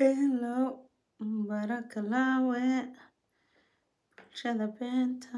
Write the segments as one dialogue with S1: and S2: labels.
S1: beelo barakalaawe bulshada beenta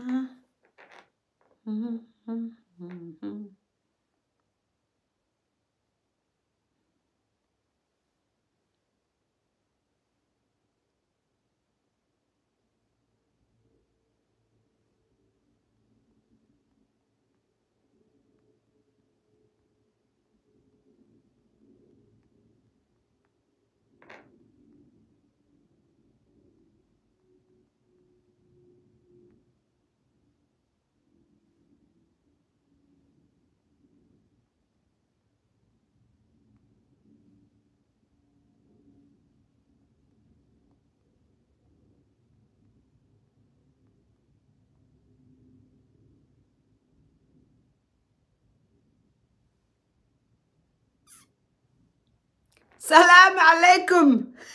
S1: salaamu calaykum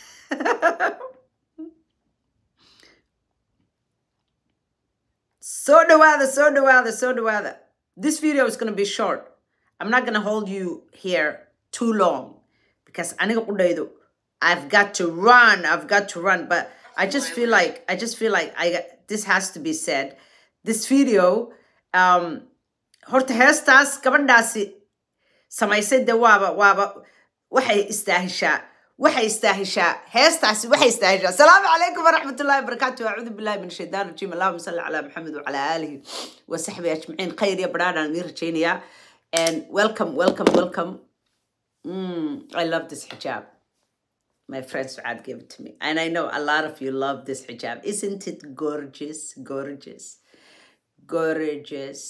S1: soo dhawaada soo dhawaada soo dhawaada this video is going to be short i'm not going to hold you here too long because aniga qudhaydu i've got to run i've got to run but i just feel like i just feel like i this has to be said this video um horta heestaas gabadhaasi samaysay de waaba waaba waxay istaahishaa waxay istaahishaa heestaasi waxay istaahishaa asalaamu calaykum waraxmatullahi wabarakaatu acuudu billahi min shaytaan rajiim allahuma salli calaa maxamed wacalaa aalihi wasaxbi ajmaciin khayr iyo badhaadhaan idiin rajaynayaa and welcome welcome welcome mm, i love this hijab my friend Suad gave it to me and i know a lot of you love this hijab isn't it gorgeous gorgeous gorgeous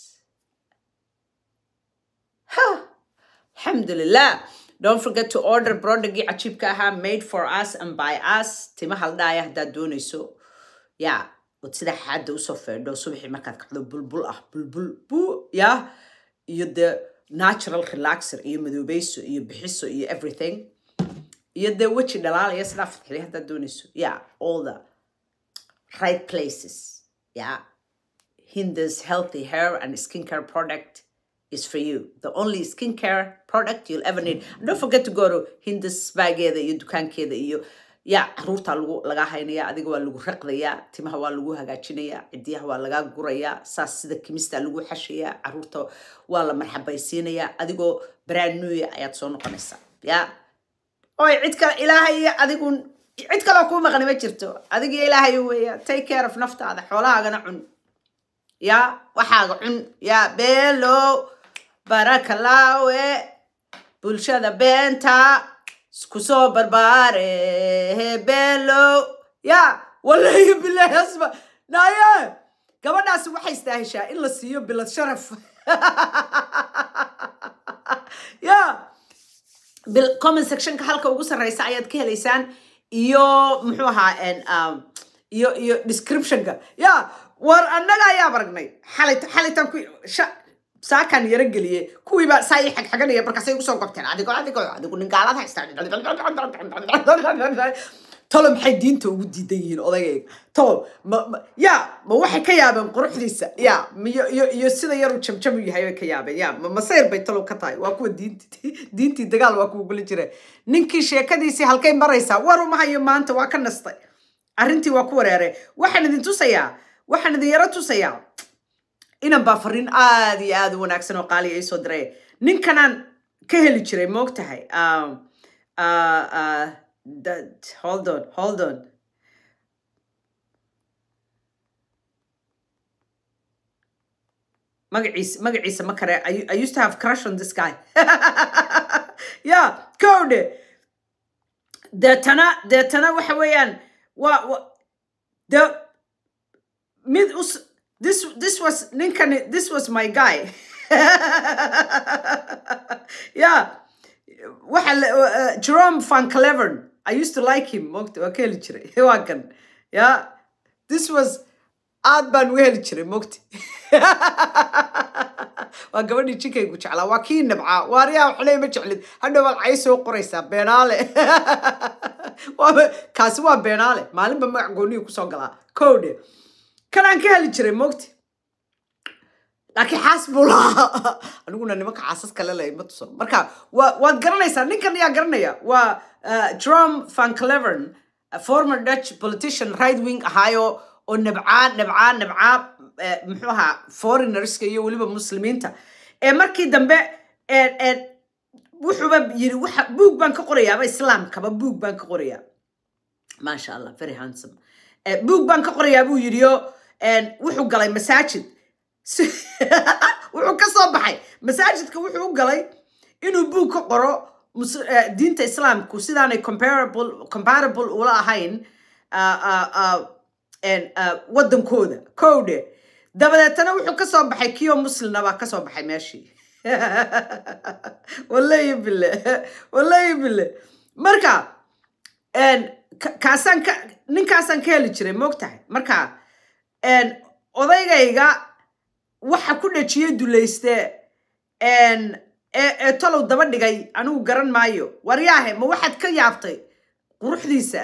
S1: Huh. Alhamdulillah. Don't forget to order brodagi achibka aha made for us and by us. Tima haldaya haddaad doonayso. Yeah. Wad sida xaada usoo feedho subaxii markaad kacdo bulbul ah bulbul buu yeah iyo the natural relaxer iyo madoobayso iyo bixiso iyo everything iyo dee weji dhalaalaya sidaa fadxilay haddaad doonayso yeah all the right places yeah Hinda's healthy hair and skincare product is for you. The only skincare product you'll ever need. And don't forget to go to Hinda's baageeda iyo dukaankeeda iyo ya caruurta lagu laga haynaya adiga waa lagu raqdaya timaha waa lagu hagaajinaya cidiyaha waa laga guraya saas sida kimista lagu xashaya caruurta waa la marxabaysiinaya adigoo brand new ayaad soo noqonaysaa ya oy cid kale ilaahay iyo adigu cid kaloo kuu maqani ma jirto adiga ilaahay weeya take care of naftaada xoolahaagana cun ya waxaaga cun ya beelo barakalaawe bulshada beenta kusoo barbaare beelo ya wallahi bilahi asma naye gabadhaasi waxay istaahishaa in la siiyo bilad sharaf ya bil comment sectionka halka ugu sarreysa ayaad ka helaysaan iyo muxuu ahaa iyo iyo descriptionka ya war annaga ayaa aragnay xalit xalitan ku saakan yaro geliyey kuwiiba saa ii xagxaganaya markaasay usoo gobteen adigo adigo adigu ningaalad haysta tolo maxay diinta ugu diidan yihiin odagayga tolo ma ya ma waxay ka yaabeen quruxdiisa ya iyo iyo iyo sida yaru jamjam u yahay bay ka yaabeen ya ma masayr bay tolo ka tahay waa kuwa diinti diintii dagaal waa kuwa guli jire ninkii sheekadiisii halkay maraysaa war uma hayo maanta waa ka nastay arrintii waa ku wareeray waxaan idin tusayaa waxaan idin yaro tusayaa inan baa fariin aad iyo aad u wanaagsan oo qaaliya ii soo diray ninkanaan ka heli jiray moog tahay hold on hold on magaciisa magaciisa ma kare I used to have crush on this guy yeah kowdhe deetana deetana waxa weeyaan waa de mid us this this was ninkani this was my guy yeah waxa uh, Jerome van Cleveren I used to like him mogta waa ka heli jiray waa kan yeah this was aad baan u heli jiray mogta waa gabadhii jinkaygu jeclaa waa kii nabcaa waaryaa waxley ma jeclid hadhow waad cay soo qoraysaa beenaale waaba kaasi waa beenaale maalinba magac goonihii kusoo galaa kowdhe kan aan ka heli jiray mogta laakiin xaas buu lahaa aniguna nimanka xaasas kale leh ma tuso marka waa waad garanaysaa ninkan yaa garanaya waa uh, Jerome van Cleveren a former Dutch politician right wing ahaayo oo nabcaa nabcaa nabcaa eh, muxuu ahaa foreigners-ka iyo weliba muslimiinta ee markii dambe eh, eh, wuxuuba yiri waxa buug baan ka qorayaaba islaamkaba buug baan ka qorayaa maasha allah very handsome Eh, buug baan ka qorayaa buu yidhi oo en, wuxuu galay masaajid Si- wuxuu ka soo baxay masaajidka wuxuu u galay inuu buug ka qoro mus- eh, diinta islaamku sidaanay comparable comparable ula ahayn ah, ah, ah, en, ah, wadankooda kowdhe dabadeetana wuxuu ka soo baxay kiyo muslimna baa ka soo baxay meeshii wallahi bille wallahi bille marka en, ka- kaasaan ka ninkaasaan ka heli jiray moogtahay marka en, odaygayga waxa ku dhajiyey dulayste en, ee ee talow daba dhigay anigu garan maayo waryaahe ma waxaad ka yaabtay quruxdiisa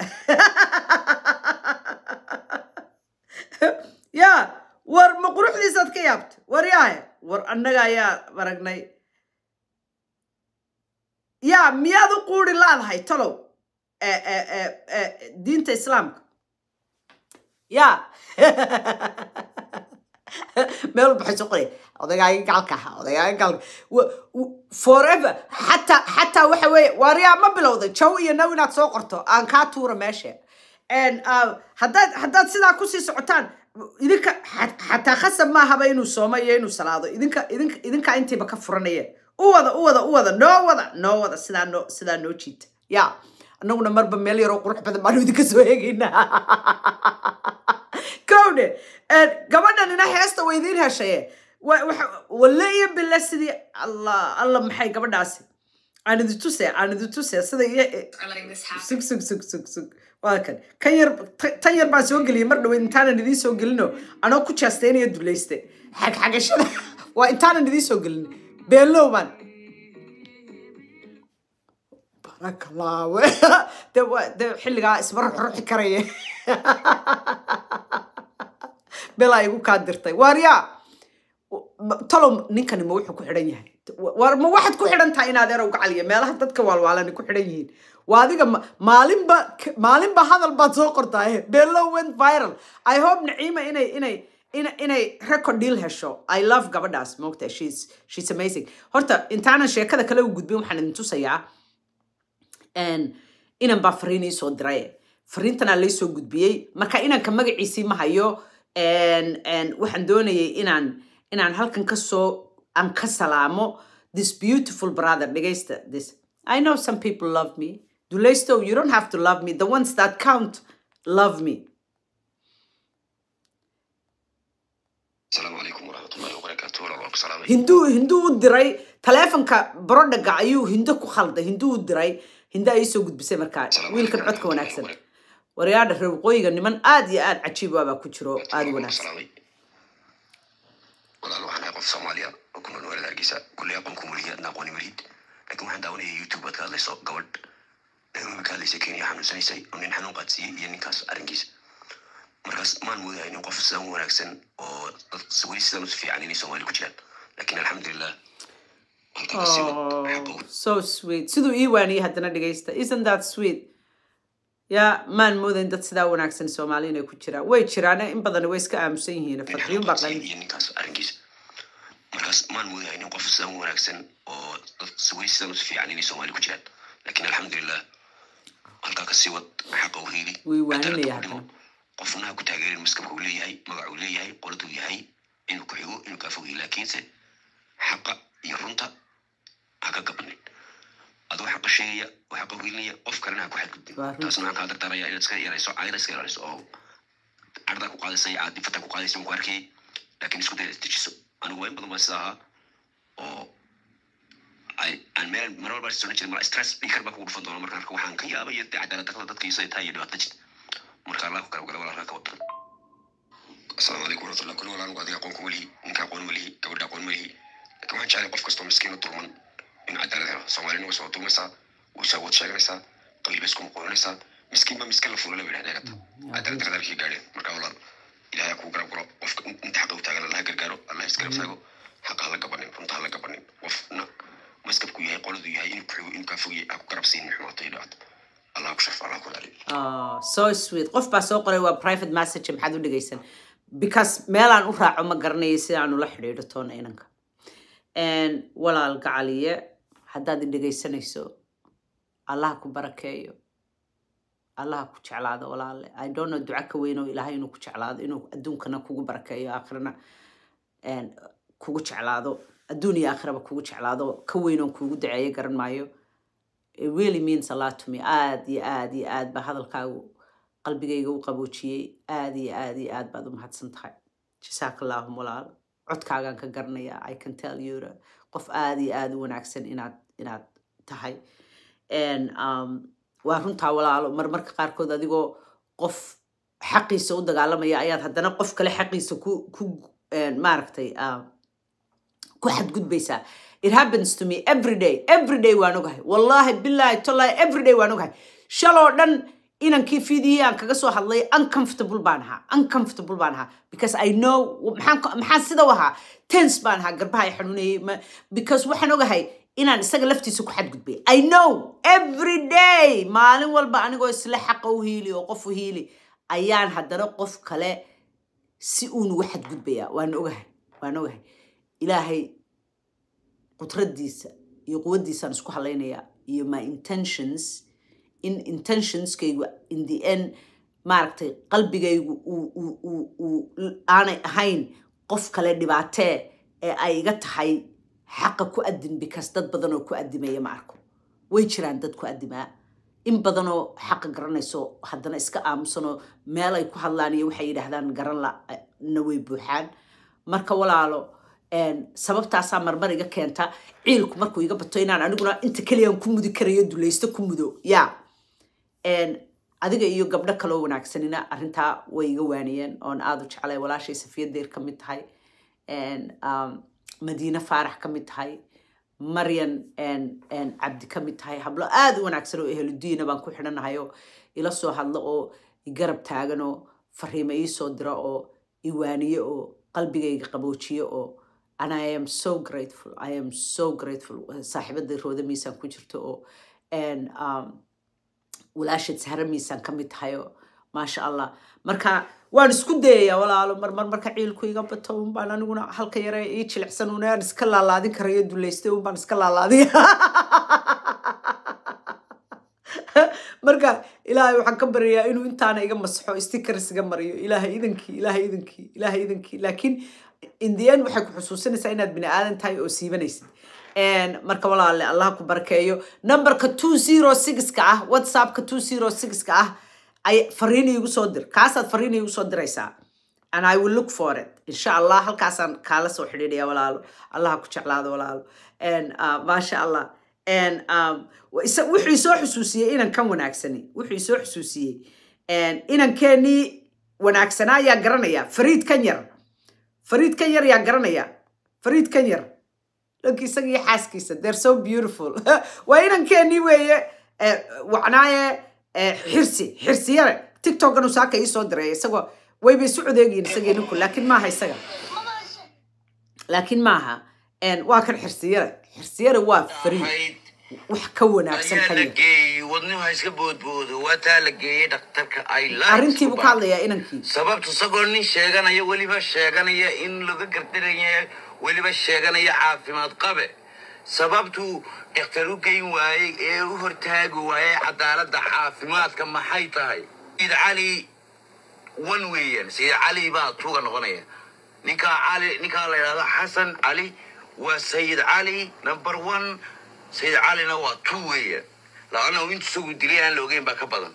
S1: ya war ma quruxdiisaad ka yaabtay waryaahe war annaga ayaa aragnay ya miyaad u quuri laadahay talow ee ee ee ee diinta islaamka ya meel walba waxay soo qoraya odaygaagi gacalka ahaa odaygaagi gacalka Wa- w- forever xataa xataa waxa weeye waaryaa ma bilowday jow iyo now inaad soo qorto aan kaa tuura meesha En, ah, haddaad haddaad sidaa kusii socotaan idinka xa- xataa khasab maahaba inuu soomo iyo inuu salaado idinka idinka idinkaa intiiba ka furanaya u wada u wada u wada noo wada noo wada sidaa noo sidaa noo jiita ya annaguna marba meel yaroo qurux badan baanu idinka soo eegaynaa kowdhe gabadhanina heesta way idiin heshaye Wa- waxa- walle iyo bille sidii allah allah maxay gabadhaasi aan idi tuse aan idi tuse sida iyo
S2: are letting this happen.
S1: sug sug sug sug sug waa kan kan yar ta- tan yar baan soo geliyay mar dhaweyd intaanan idiin soo gelino anoo ku jeestaynayo dulayste xagxagashada waa intaanan idiin soo gelin beelow baan barakalaawe de waa de xilligaa isma ruxruxi karaya belaa igu kaa dirtay waaryaa ma- talow ninkani ma wuxuu ku xidhan yahay war ma waxaad ku xidhan tahay inaad erow gacaliya meelaha dadka waalwaalani ku xidhan yihiin waa adiga ma- maalinba maalinba hadal baad soo qortaaye below went viral i hope naciima inay inay ina- inay record deal hesho i love gabadhaas moogta she's she's amazing horta intaanan sheekada kale u gudbin waxaan idin tusayaa En, inan baa fariin ii soo diray fariintanaa lay soo gudbiyey marka inanka magaciisii ma hayo En, en, waxaan doonayay inaan inaan halkan ka soo aan ka salaamo this beautiful brother dhegaysta this i know some people love me dulaysto you don't have to love me the ones that count love me
S3: السلام عليكم ورحمة الله وبركاته ولا الله سلامي
S1: hinduu hinduu u diray taleefonka brodhaga ayuu hindo ku khalday hinduu u diray hinda ay soo gudbisay markaa wiilkan codka wanaagsan waryaadha reer waqooyiga niman aad iyo aad cajiib ah baa ku jiro aad u wanaagsan
S3: سلامي ولا الله أنا قف صوماليا وكنا نولد أرجيسا كل يوم كم وليه ناقوني مريد لكن واحد داوني يوتيوب بتكاد لي صوب قبل لأنه بكاد لي سكيني حمل سني سي ونين حنون قد سي يعني كاس أرجيس مركز ما نموذج إنه قف سام ونكسن وسوي سام في عني سومالي كتير لكن الحمد لله
S1: Oh, so sweet siduu ii waaniyey haddana dhegaysta isn't that sweet ya maan moodayn dad sidaa wanaagsan soomaali inay ku jiraan way jiraan in badan way iska aamusan yihiin farxiyun baa qalin
S3: iyo ninkaas arrinkiisa markaas maan moodahay nin qof sidan u wanaagsan oo dad weli sidan u fiican inay soomaali ku jiraan laakiin alxamdulilah halkaa kasii wad xaqa u hiili
S1: Way waaninaya
S3: cadaaladda ku
S1: haddana.
S3: dhimo qofna ha ku taageerin maskabka uu leeyahay magaca uu leeyahay qoladuu yahay inuu ku xigo inuu kaa fogeyo laakiinse xaqa iyo runta ha ka gabanin adoo xaqa sheegaya oo xaqa hiilinaya qof kalena ha ku xadgudbin
S1: Waa runta.
S3: taasna waxaan kaa dardaaraya inaad iska yarayso caayada iska ilaaliso oo cardaa ku qaadaysa iyo caadifata ku qaadaysa ku arkayay laakiin isku daya dejiso anigu waa in badan baa sida ahaa oo ay aan meel mar walba soo jirin mara stress dhikar baa kugu dhufan doona marka marka waxaan ka yaabaya dee cadaalad darrada dadka iyo sida tahay iyo dhibaato jirta marka allah ku kala gala walaalka ka wadan asalaamu calaykum waraxmatullah kulli walaan anigu adiga aqoon kuma lihi ninka aqoon ma lihi gabadha aqoon ma lihi laakiin waxaan jeclay qof kastoo miskiin u dulman inuu cadaalad helo soomaalina way soo dulmaysaa way soo wad sheeganaysaa qabiil bay isku muquulinaysaa miskiin ba miskiin la fuula la yidhahda eegata cadaalad darrada halkii gaadheen marka walaal ilaahay ha kuu garab galo qofka inta xaqa u taagan allah ha gargaaro allah isgarab taago
S1: so sweet qof baa soo qoray waa private message maxaad u dhegaysan because meelaan u raaco ma garanayo sidaan ula xidhiidho toona inanka And walaal gacaliye haddaad i dhegaysanayso allah ku barakeeyo allah ku jeclaado walaale i don't know duca ka weyn oo ilaahay inuu ku jeclaado inuu adduunkana kugu barakeeyo aakhirana and kugu jeclaado adduun iyo aakhiraba kugu jeclaado ka weyn oon kuugu duceeyo garan maayo it really means a lot to me aad iyo aad iyo aad baa hadalkaagu qalbigayga u qaboojiyey aad iyo aad iyo aad baad u mahadsan tahay jasaaka allaahum walaal codkaagaan ka garanaya i can tell you that qof aad iyo aad u wanaagsan inaad inaad tahay And, um, waa runtaa walaalo marmarka qaarkood adigoo qof xaqiisa u dagaalamaya ayaad haddana qof kale xaqiisa ku ku eh, maaragtay ah, ku xadgudbaysaa it happens to me every day every day waan ogahay wallahi billahi tollahi every day waan ogahay shaloo dhan inankii fidiyey aan kaga soo hadlay uncomfortable baan ahaa uncomfortable baan ahaa because i know maxaan ka- maxaan sida u ahaa tense baan ahaa garbaha ay xanuunayay ma- because waxaan ogahay inaan isaga laftiisa ku xadgudbay i know every day maalin walba anigoo isla xaqa u hiili oo qof u hiili ayaan haddana qof kale si uun ugu xadgudbaya waan ogahay waan ogahay ilaahay qudradiisa iyo quwaddiisaan isku halaynayaa iyo my intentions in intentionskaygu in the end maaragtay qalbigaygu uu- uu- uu- uu aanay ahayn qof kale dhibaatee ee ay iga tahay xaqa ku adin because dad badan oo ku adimaya ma arko way jiraan dad ku adimaa in badanoo xaqa garanayso haddana iska aamusanoo meel ay ku hadlaan iyo waxay yidhaahdaan garan la na way buuxaan marka walaalo een, sababtaasaa marmar iga keenta ciilku markuu iga bato inaan aniguna inta keliyaan ku mudi karayo dulaysto ku mudo ya Een, adiga iyo gabdho kaloo wanaagsanina arrintaa way iga waaniyeen oon aada u jeclay walaashay safiya deyr ka mid tahay Een, um, madiine faarax ka mid tahay maryan een, een, cabdi ka mid tahay hablo aada u wanaagsan oo ehludiina baan ku xidhanahay oo ila soo hadlo oo igarab taagan oo fariimo ii soo dira oo iwaaniye oo qalbigayga qaboojiye oo and i am so grateful i am so grateful saaxiibada rooda miisaan ku jirto oo and, um, walaashad sahra miisaan ka mid tahay oo maasha allah marka waan isku dayayaa walaalo marmar marka ciilku iga bato unbaan aniguna halka yare ii jilicsan un aan iska laalaadin karayo duleystay unbaan iska laalaadiya marka ilaahay waxaan ka baryayaa inuu intaana iga masaxo stickers iga mariyo ilaahay idankii ilaahay idankii ilaahay idankii laakiin in the end waxay ku xusuusinaysaa inaad bini aadan tahay oo siibanaysid And marka walaale allah ku barakeeyo numberka two zero sixka ah whatsappka two zero sixka ah ay fariin iigu soo dir kaasaad fariin iigu soo diraysaa and i will look for it insha allah halkaasaan kaala soo xidhiidhaya walaalo allah ha ku jeclaado walaalo And, uh, maasha allah And, um, wa- isa- wuxuu isoo xusuusiyey inan kan wanaagsani wuxuu isoo xusuusiyey And inankeenii wanaagsanaa ayaa garanaya fariid kan yar fariid kan yar yaa garanaya fariid kan yar dhanka isaga iyo xaaskiisa they're so beautiful waa inankeenii weeye eh, wacnaaye eh, xirsi xirsi yare tiktokan uu saaka ii soo diray isagoo wayba isu codeegiin isagii ninku laakiin maaha isaga laakiin maaha En, waa kan xirsi yare xirsi yare waa fariid
S2: ahayd
S1: wax ka wanaagsan
S2: ayaa
S1: kan
S2: la
S1: yar
S2: geeyey wadnuhu ha iska boodboodo waa taa la geeyey dhakhtarka ay
S1: arrintii buu ka hadlayaa inankii
S2: sababta isagoo nin sheeganaya weliba sheeganaya in laga gardaraya weliba sheeganaya caafimaad qabe sababtuu dhakhtar u geyn waayey ee u hortaagi waayey cadaaladda caafimaadka maxay tahay sayid cali wan weeyaan sayid cali baa tuuga noqonaya ninkaa cali ninkaa la yidhahdo xasan cali waa sayid cali number one sayid calina waa two weeyaan laanna intu isagu dilay aan la ogeyn baa ka badan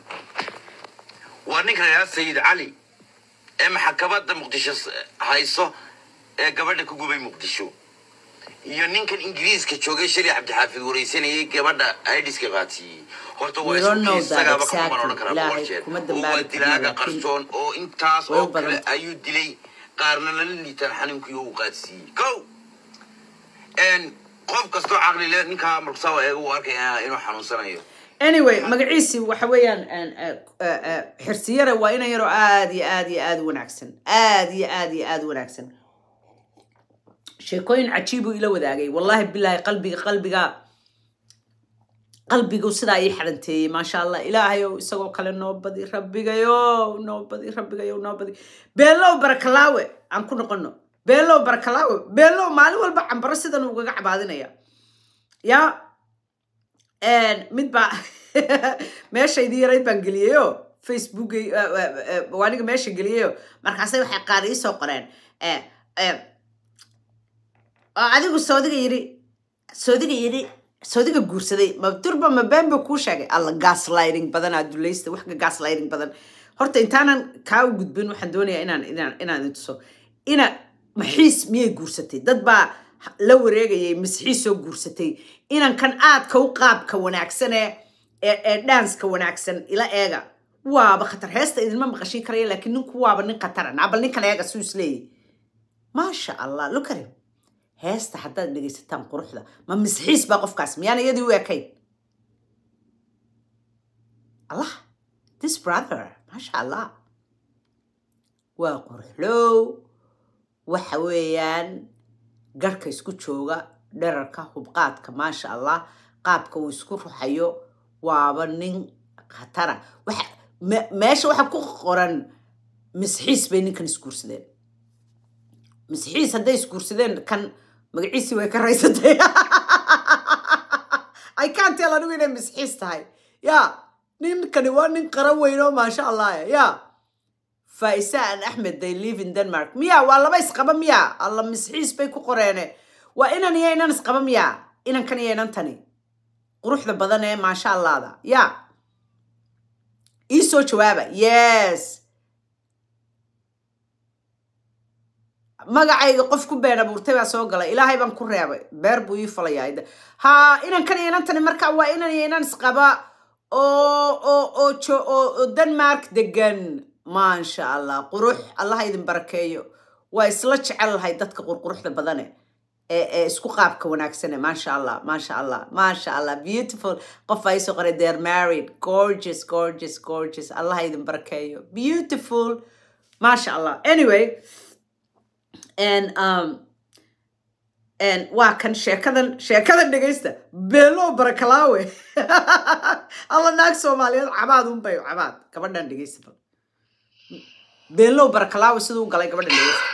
S2: waa ninka la yidhahdo sayid cali ee maxkamadda muqdisho s- hayso ee gabadha ku gubay muqdisho iyo ninkan ingiriiska joogay shali cabdixaafid wareysanayay gabadha aidiska qaatiyey horta waa
S1: We don't know
S2: isku
S1: that
S2: isagaaba kuma
S1: exactly.
S2: odhan karaa
S1: Ilaahay
S2: boqol jeer
S1: kuma
S2: oo
S1: dambaabi
S2: waa
S1: karno,
S2: dilaaga
S1: laakiin
S2: qarsoon oo intaas
S1: way u
S2: oo kale
S1: badan tahay.
S2: ayuu dilay qaarna lala liitaan xanuunkii uu qaadsiiyey ko En, qof kastoo caqli leh ninkaa markusaa eega uu arkaya inuu xanuunsanayo
S1: anyway magaciisi waxa weeyaan en, eh, eh, eh, xirsiyare waa inan yaroo aad iyo aad iyo aad u wanaagsan aad iyo aad iyo aad u wanaagsan sheekooyin cajiibuu ila wadaagay wallahi bilaahi qalbiga qalbiga qalbigu sidaa ii xaranteeyey maasha allah ilaahayow isagoo kale noo badi rabbigayo noo badi rabbigayo noo badi beelow barakalaawe aan ku noqono beelow barakalaawe beelow maalin walba cambaro sidan ugaga cabaadinaya ya mid baa meeshaydii yarayd baan geliyeyo facebook waaniga meesha geliyeyo markaasay waxay qaar ii soo qoreen eh, eh, oo adigu soodiga yidhi soodiga yidhi soodiga guursaday ma durba ma been buu kuu sheegay alla gaslighting badan aa dulaysta wax ka gaslighting badan horta intaanan kaa u gudbin waxaan doonayaa inaan inaan inaan idin tuso ina maxiis miyay guursatay dad baa la wareegayay masxiis soo guursatay inan kan aadka u qaabka wanaagsan ee ee ee dhaanska wanaagsan ila eega waaba khatar heesta idinma maqashin karaya laakiin ninku waaba nin khatara nacbal ninkan eega suu isleeyahy maasha allah look at him heesta haddaad dhegaysataan quruxda ma misxiis baa qofkaas miyaan iyadii u ekayn allah this brother maasha allah waa quruxlow waxa weeyaan garhka isku jooga dherarka hubqaadka maasha allah qaabka uu isku ruxayo waaba nin khatara waxa me- meesha waxa ku qoran misxiis bay ninkan isguursadeen misxiis hadday isguursadeen kan magaciisii way ka raysatay i can't tell anigu inay misxiis tahay ya ninkani waa nin qaran weyn oo maasha allah ya faisa and axmed they live in denmark miya waa laba isqaba miya alla misxiis bay ku qoreene waa inan iyo inan isqaba miya inankan iyo inantani quruxda badan ee maasha allahda ya ii soo jawaaba yes magacayga qof ku been abuurtay baa soo galay ilaahay baan ku reebay beer buu ii falayaa ida ha inankan iyo inantani marka waa inan iyo inan isqaba oo oo oo jo oo oo denmark degan maasha allah qurux allaha idin barakeeyo waa isla jecel lahay dadka qurquruxda badane ee ee isku qaabka wanaagsane maasha allah maasha allah maasha allah beautiful qof ay soo qoray they're married gorgeous gorgeous gorgeous allaha idin barakeeyo beautiful maasha allah anyway and um and waa kan sheekadan sheekadan dhegaysta beelo barakalaawe alla naag soomaaliyeed cabaad unbay cabaad gabadhan dhegaysta bal beelo barakalaawe siduu u galay gabadhan dhegaysta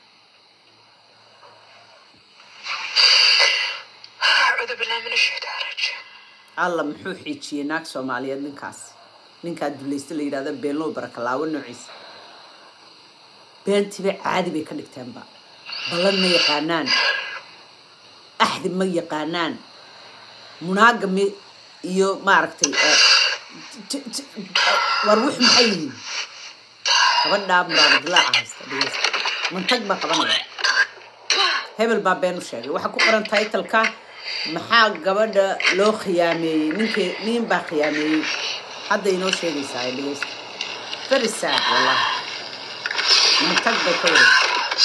S4: أعوذ بالله من الشيطان الرجيم
S1: alla muxuu xiijiyey naag soomaaliyeed ninkaas ninkaa dulaysta la yidhahda beelo barakalaawe noociisa beentiba caadi bay ka dhigteenba ballan ma yaqaanaan axdi ma yaqaanaan munaagami iyo maaragtay eh, t- t- war wux maxay yihiin gabadhaa muraadadilaaca haysta dhegeysta mantag baa qabanaya hebel baa been u sheegay waxaa ku qoran titleka maxaa gabadha loo khiyaameeyey ninkii nin baa khiyaameeyey hadda inoo sheegaysaa ay dhegeysta very sad wallahi mantag bay ka wareegtay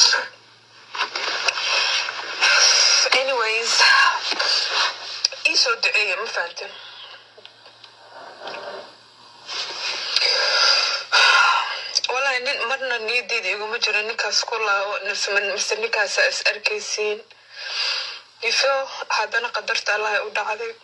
S4: anyways iisoo duceeya ma fahantin walahi nin marna niyadeyda iguma jiro ninkaas ku laawo mise mise ninkaasa is arkaysiin ifo haddana qadarta allah u dhacday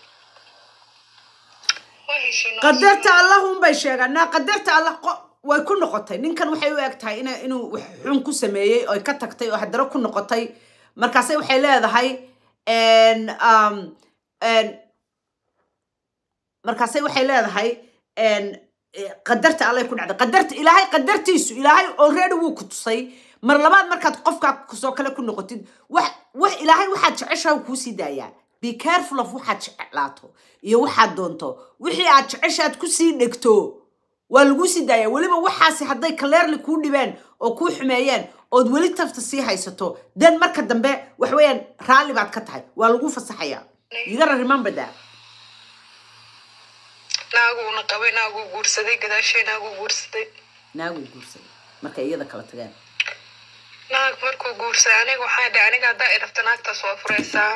S4: Waa heshiinaa.
S1: qadarta allah unbay sheegaan naa qadarta allah qo- way ku noqotay ninkan waxay u eg tahay ina inuu wax xun ku sameeyey oy ka tagtay oo haddana ku noqotay markaase waxay leedahay en, um, en, markaase waxay leedahay en, eh, qadarta allay ku dhacday qadarta ilaahay qadartiisu ilaahay already wuu ku tusay mar labaad markaad qofkaa kusoo kale ku noqotid wax wax ilaahay waxaad jeceshaha wuu kuusii daayaa be careful of waxaad jeclaato iyo waxaad doonto wixii aad jeceshaad kusii dhegto waa laguu sii daaya weliba waxaasi hadday kaleerli kuu dhibeen oo kuu xumeeyeen ood weli tafta sii haysato den marka dambe wax weeyaan raalli baad ka tahay waa lagu fasaxaya you gotta remember that
S4: naaguna qabay naaguu guursaday gadaashay naaguu guursaday
S1: naaguu guursaday markay iyada kala tageen
S4: naag markuu guursaday aniga waxaa dhahay aniga haddaa i rabta naagtaas waa furaysaa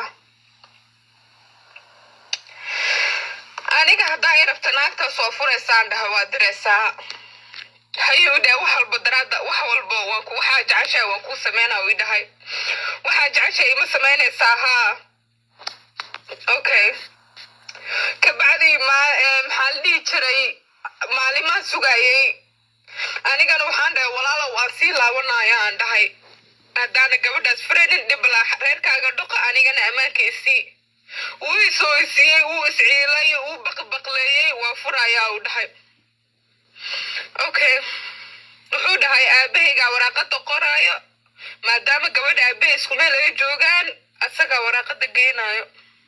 S4: aniga haddaa i rabta naagtaas waa furaysaan dhaha waa diraysaa hayuu dhahay wax walba daraada wax walba waa ku waxaa jeceshahay waan kuu sameynaa uu i dhahay waxaa jeceshahay ima sameynaysaa haa okay kabacdi ma- eh, maxaa la dhihi jiray maalimaan sugayay anigana waxaan dhahay walaalow waan sii laabanaya aan dhahay haddaana gabadhaas frenin dhibla reerkaaga dhuqa anigana ammaanka isii wuu isoo isiiyey wuu isciilay wuu baqbaqleeyey waa furayaa uu dhahay okay wuxuu dhahay aabahaygaa waraaqada qoraayo maadaama gabadha aabahay isku meel ay joogaan asagaa waraaqada geynayo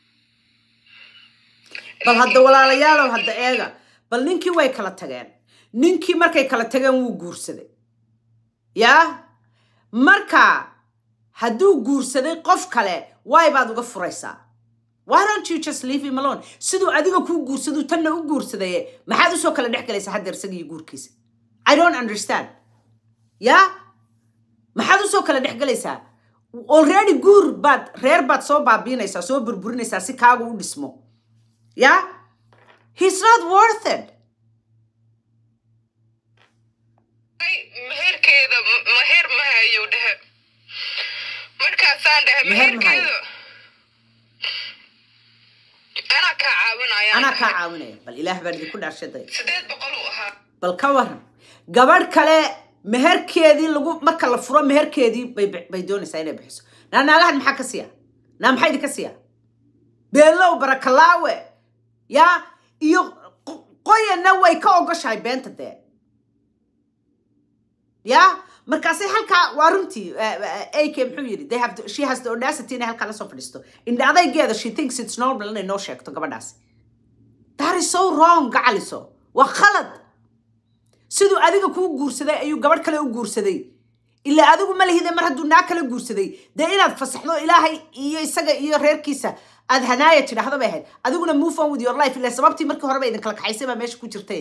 S1: bal hadda walaalayaalow hadda eega bal ninkii way kala tageen ninkii markay kala tageen wuu guursaday yaa marka hadduu guursaday qof kale waay baad uga furaysaa why don't you just leave him alone siduu adiga kuu guursaduu tanna u guursadaye maxaad usoo kala dhex galaysaa hadda isaga iyo guurkiisa i don't understand ya maxaad usoo kala dhex galaysaa already guur baad reer baad soo baabiinaysaa soo burburinaysaa si kaagu u dhismo ya he's not worth it
S4: Ay, meherkeeda m- meher ma hayo dhehe markaasaan dhahay
S1: Meher ma hayo.
S4: meherkeeda anaa kaa caawinaya
S1: anaa kaa caawinaya bal ilaah baan idinku dhaarshaday
S4: sideed boqol uu ahaa
S1: bal ka waran gabadh kale meherkeedii lagu marka la furo meherkeedii bay bay doonaysaa inay bixiso naa naagahan maxaa ka siya naa maxaa idinka siya beelow barakalaawe ya iyo qo- qoyanna way ka ogoshahay beenta dee ya markaasay halkaa waa runtii ak muxuu yidhi they have to, she has the audacity inay halkaa lasoo fadhiisto indha adaygeeda she thinks it's normal inay noo sheegto gabadhaasi that is so wrong gacaliso waa khalad siduu adiga kuu guursaday ayuu gabadh kale u guursaday ilaa adigu ma lihide mar hadduu naa kala guursaday dee inaad fasaxdo ilaahay iyo isaga iyo reerkiisa aad hanaaya tidhaahdo bay ahayd adiguna move on with your life ilaa sababtii markii horeba idinkala kaxaysay baa meesha ku jirtay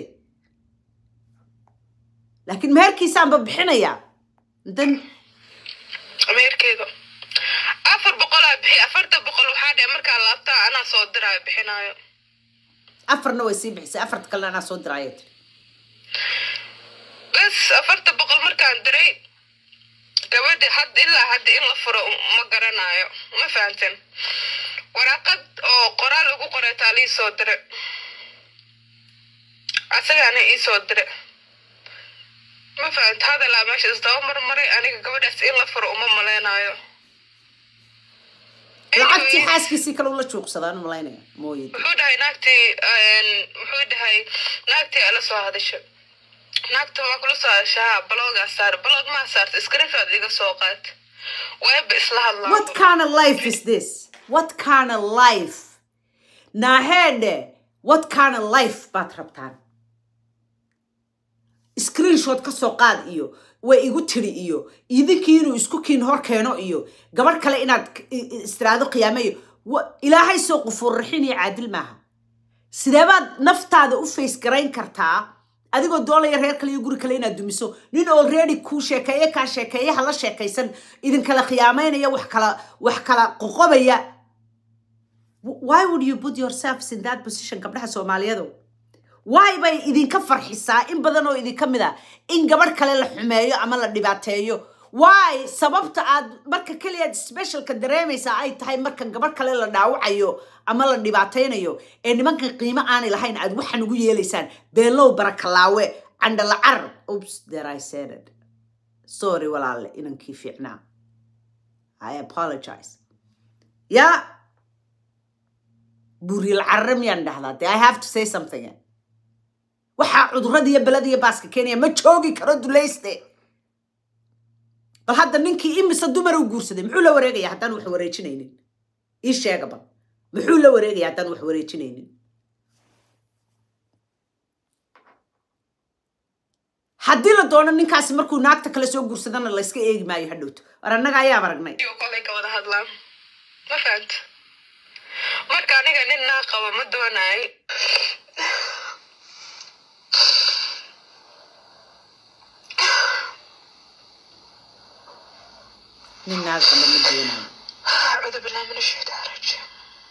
S1: laakiin meherkiisaanba bixinayaa dan
S4: meherkeeda afar boqolaa bixi afarta boqol waxaa dhahe markaa laabtaa anaa soo diraayo bixinayo
S1: afarna way sii bixisay afarta kalena anaa soo diraayo tiri
S4: bas afarta boqol markaan diray gabadhi had ilaa hadda in la furo ma garanayo ma fahamten waraaqad oo qoraal ugu qoray taa lii soo dire asagaana ii soo dire ma fahamta hadalaa meesha isdaba marmaray aniga gabadhaas in la furo uma maleynayo
S1: lacagtii
S4: Anyways,
S1: xaaskiisii kale ula juuqsadaan malaynaya mooye
S4: wuxuu dhahay naagtii een, wuxuu dhahay naagtii ala soo hadasha naagta waa kula soo hadashaa baloogaa saar baloog maa saarta iskarifaad iga soo qaat weeba isla hadlaa
S1: What kind of life is this? What kind of life? Nahede, what kind of life baad rabtaan? Screenshot ka soo qaad iyo way igu tiri iyo idinkii inuu isku kiin hor keeno iyo gabadh kale inaad k- i- i- istiraado qiyaame iyo wa- ilaahay soo qufuur raxin iyo caadil maaha sidee baad naftaada u face garayn kartaa adigoo doolaya reer kale iyo guri kale inaad dumiso nin already kuu sheekeeye kaa sheekeeye hala sheekaysan idinkala khiyaamaynaya wax kala wax kala qoqobaya W- why would you put yourselves in that position gabdhaha soomaaliyadu why bay idinka farxisaa in badan oo idinka mid a in gabadh kale la xumeeyo ama la dhibaateeyo why sababta aad marka keliyaad specialka dareemaysaa ay tahay marka gabadh kale la dhaawacayo ama la dhibaataynayo ee nimankan qiimo aanay lahayn aad waxaan ugu yeelaysaan beelow barakalaawe candhalacar oops there i said it sorry walaale inankii fiicnaa i apologize ya buuriyal carre miyaan dhahdaa de i have to say something waxaa cudurada iyo belada iyo baaska keenaya ma joogi karo dulayste bal hadda ninkii imise dumar u guursaday muxuu la wareegaya haddaan wax wareejinaynin ii sheega bal muxuu la wareegaya haddaan wax wareejinaynin haddii la doono ninkaasi markuu naagta kale soo guursadana layska eegi maayo hadhowto war annaga ayaab aragnay
S4: iyo kolay ka wada hadlaan ma fahanta marka aniga nin naa qabo ma doonaay
S1: nin naag qaba ma doonayo
S4: acuudu billahi min ashaytaan rajiim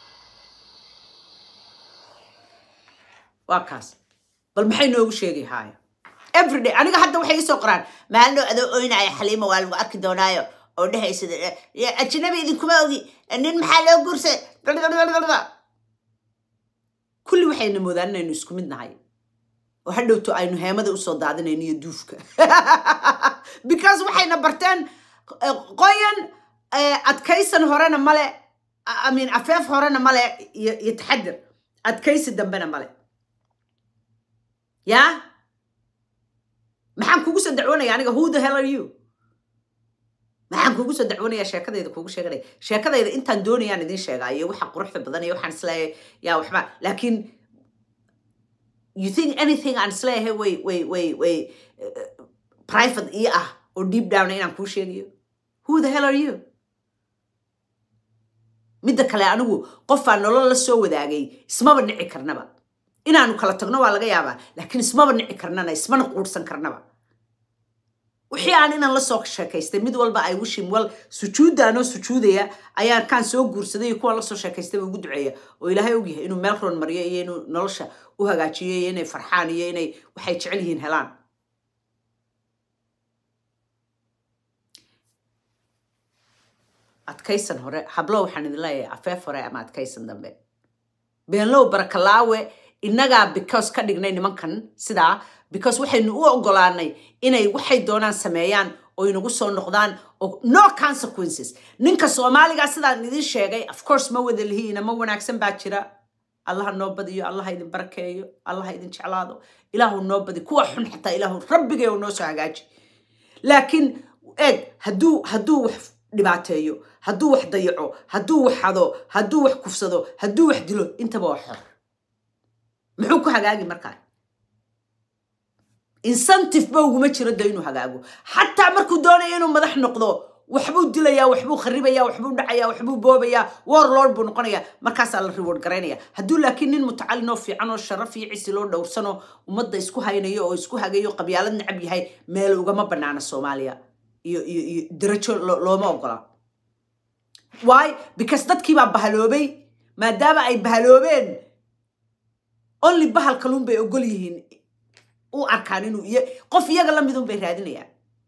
S1: waa kaas bal maxay noogu sheegi haaya everyday aniga hadda waxay isoo qoraan maalino adoo oynaya xaliima waa lagu arki doonaayo oo dhehaysa ajnabi idinkuma ogi nin maxaa loo guursaday kulli waxayna moodaan inaynu isku mid nahay oo hadhowto aynu heemada usoo daadinayno iyo duufka because waxayna barteen eh, qoyan eh, adkaysan horena male I mean afeef horena male iyo iyo taxadir adkaysi dambena male ya maxaan kugu soo dacwoonaya aniga who the hell are you maxaan kugu soo dacwoonaya sheekadayda kugu sheeganaya sheekadayda intaan doonayaan idin sheegaayo waxa quruxda badan iyo waxaan isleeyahay yaa waxba laakiin you think anything aan isleeyahay way way way way uh, private ii ah oo deep down inaan kuu sheegayo who the hell are you midda kale anigu qofaan nolol la soo wadaagay ismaba nici karnaba inaanu kala tagno waa laga yaabaa laakiin ismaba nici karnana ismana quursan karnaba wixii aan inaan lasoo sheekaystay mid walba ay wishim wal sujuuddaanoo sujuudaya ayaan kaan soo guursaday iyo kuwaan lasoo sheekaystayba ugu duceeya oo ilaahay ogyahay inuu meel roon mariyo iyo inuu nolosha u hagaajiyo iyo inay farxaan iyo inay waxay jecel yihiin helaan adkaysan hore hablo waxaan idin leeyahay afeef hore ama adkaysan dambe beenlow barakalaawe innagaa because ka dhignay nimankan sidaa because waxaynu u ogolaanay inay waxay doonaan sameeyaan oo inagu soo noqdaan oo no consequences ninka soomaaliga sidaan idin sheegay of course ma wada lihiina ma wanaagsan baa jira allaha noo badiyo allaha idin barakeeyo allaha idin jeclaado ilaahu noo badi kuwa xun xataa ilaahu rabbigay noo soo hagaaji laakiin eeg hadduu hadduu wax dhibaateeyo hadduu wax dayaco hadduu wax hado hadduu wax kufsado hadduu wax dilo intaba waa xor muxuu ku hagaagi markaa incentive ba uguma jiro de inuu hagaago xataa markuu doonayo inuu madax noqdo waxbuu dilayaa waxbuu kharibaya waxbuu dhacaya waxbuu boobaya warlord buu noqonaya markaasaa la reward garaynaya hadduu laakiin nin mutacalin oo fiican oo sharaf iyo cisi loo dhowrsano ummadda isku haynayo oo isku hagayo qabyaalad necab yahay meel ugama banaana soomaaliya iyo iyo iyo darajo lo- looma ogola why because dadkii baa bahaloobay maadaama ay bahaloobeen only bahal kaluun bay ogol yihiin u arkaan inuu iyo qof iyaga la midun bay raadinayaan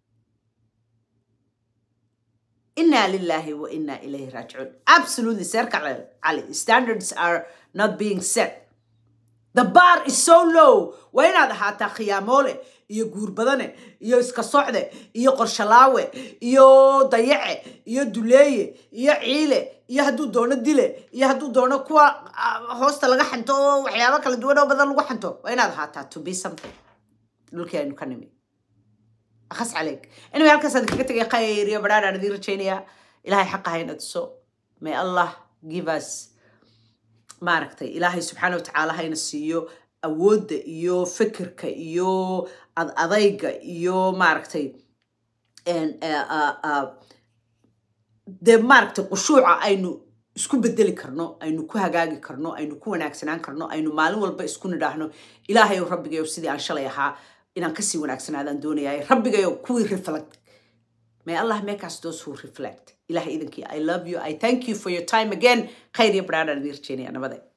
S1: inna lillahi wa inna ilayhi raajicuun absolutely seerka cali standards are not being set the bar is so low waa inaad ahaataa khiyaamoole iyo guurbadane iyo iska socde iyo qorshalaawe iyo dayace iyo duleeye iyo ciile iyo hadduu doono dile iyo hadduu doono kuwa ah, hoosta laga xanto oo waxyaabo kala duwan oo badan lagu xanto waa inaad ahaataa to be something dhulkii aynu ka nimi akhas caleyk anyway halkaas aan kaga tegay khayr iyo badhaadh aan idiin rajaynayaa ilaahay xaqa hayna tuso may allah give us maaragtay ilaahay subxaana watacaala hayna siiyo awoodda iyo fikirka iyo ad adayga iyo maaragtay en- eh, ah, ah, dee maaragtay qushuuca aynu isku bedeli karno aynu ku hagaagi karno aynu ku wanaagsanaan karno aynu maalin walba isku nidhaahno ilaahayow rabbigayow sidii aan shalay ahaa inaan kasii wanaagsanaadaan doonayaay rabbigayow kuwii reflect may allah make us those who reflect ilaah idankii i love you i thank you for your time again khayr iyo badhaadhaan idiin rajeynaya nabade